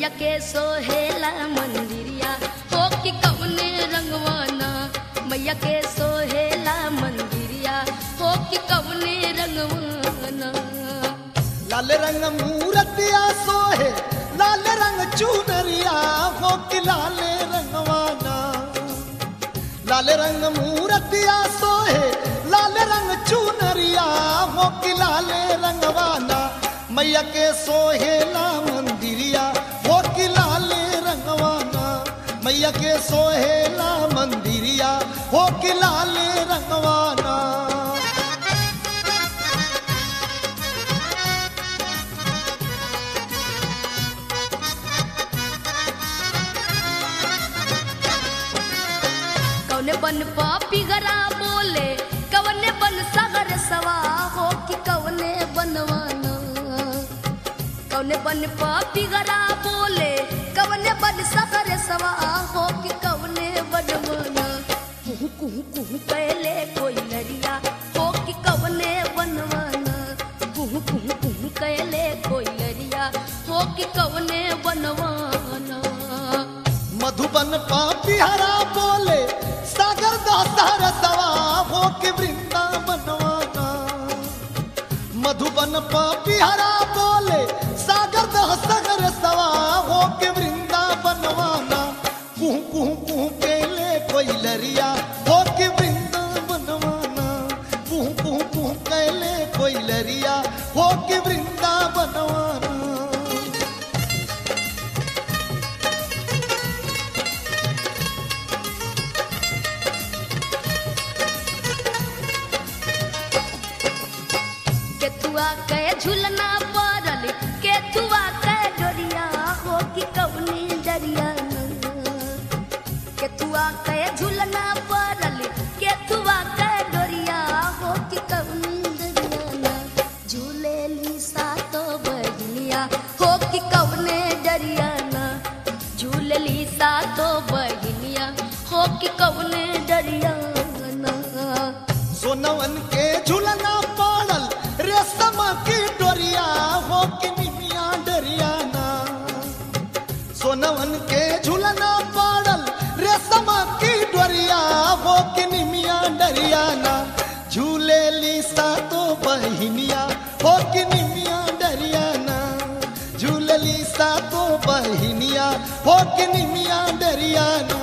मैया के सोहेला मंदिरिया हो कि कवने रंगवाना मैया के सोहेला मंदिरिया हो कि कवने रंगवाना लाल रंग मूरतिया सोहे लाल रंग चुनरिया हो कि लाल रंगवाना लाल रंग मूरतिया सोहे लाल रंग चुनरिया हो कि लाल रंगवाना मैया के सोहेला मंदिरिया हो कि लाल रंगवाना मैया के सोहेला मंदिरिया हो कि लाल रंगवाना कौने बन पापी गरा बोले कवने बन सागर सवा हो कि कवने बनवाना कौने बन पापी गरा बोले कवने बन सागर सवा हो कि कवने बनवाना कुहू कुहू कुहू कैले कोई लरिया हो कि कवने बनवाना कुहू कुहू कुहू कैले कोई लरिया हो कि कवने बनवाना मधुबन पापी हरा बोले सागर दातार सवा हो के वृंदावनवाना मधुबन पापी हरा बोले सागर दह सागर सवा हो के वृंदावनवाना कुहू कुहू कुहू केले कोई लरिया हो के वृंदावनवाना कुहू कुहू कुहू केले कोई लरिया हो के वृंदावनवाना केतुआ के झुलना पड़ल केतुआ के डोरिया हो कि कवनी डरिया केतुआ के झुलना पड़ल केतुआ के डोरिया हो कि कवनी डरिया झूले ली सातो बहनिया हो कि कवने डरिया झूले ली सातो बहनिया हो कि कवने डरिया सोनवन के झुलना पाड़ल रेशम की डोरिया हो के निमिया डरियाना सोनवन के झुलना पाड़ल रेशम की डोरिया हो के निमिया डरियाना झूले लीसा तो बहिनिया हो के निमिया डरियाना झूले लीसा तो बहिनिया हो के निमिया डरियाना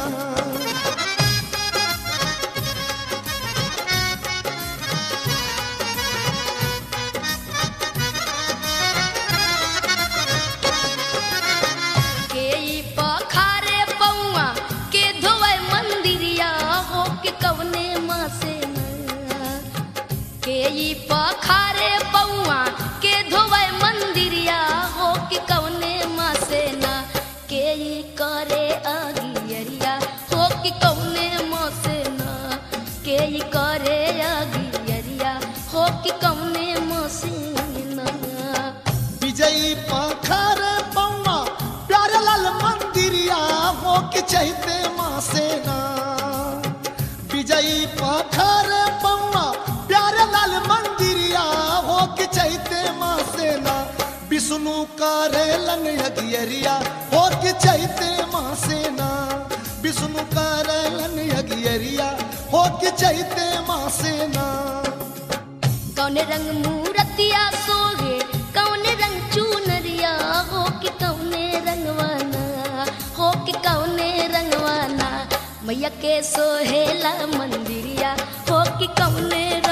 के ई पखारे पौआ के धोवे मंदिरिया हो के कवने माँ से न के ई पखारे पौआ के धोवे मंदिरिया हो के कवने माँ से न के ई करे अगियरिया हो के कवने माँ से न के ई करे अगियरिया हो के कवने माँ से न विजयी पाखर पौना प्यारे लाल मंदिरिया हो के चहते माँ सेना विजयी पाखर पौना प्यारे लाल मंदिरिया हो के चहते माँ सेना विष्णु करे लन यगियरिया हो के चहते माँ सेना विष्णु करे लन यगियरिया हो के चहते माँ सेना कौने रंग मूरतिया सोगे कौने रंग चूनरिया हो कि कौने रंगवाना हो कि कौने रंगवाना मैया के सोहेला मंदिरिया हो कि कौने